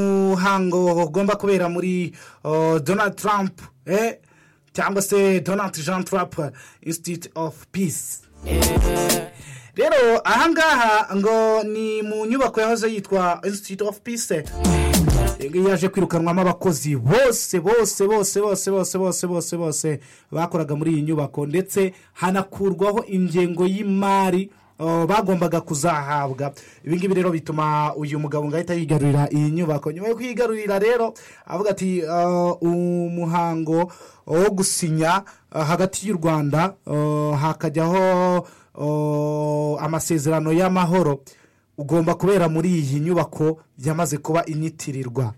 umuhango ugomba kubera muri donald trump cyangwa se donald jean trump institute of peace rero ahangaha ngo ni mu nyubako yahoze yitwa institute of peace yaje kwirukanwamo abakozi bose bose bose bose bose bose bose bose bakoraga muri iyi nyubako ndetse hanakurwaho ingengo y'imari bagombaga kuzahabwa ibingibi rero bituma uyu mugabo ngo ahita yigarurira iyi nyubako nyuma yo kuyigarurira rero avuga ati umuhango wo gusinya hagati y'u rwanda hakajyaho amasezerano y'amahoro ugomba kubera muri iyi nyubako yamaze kuba inyitirirwa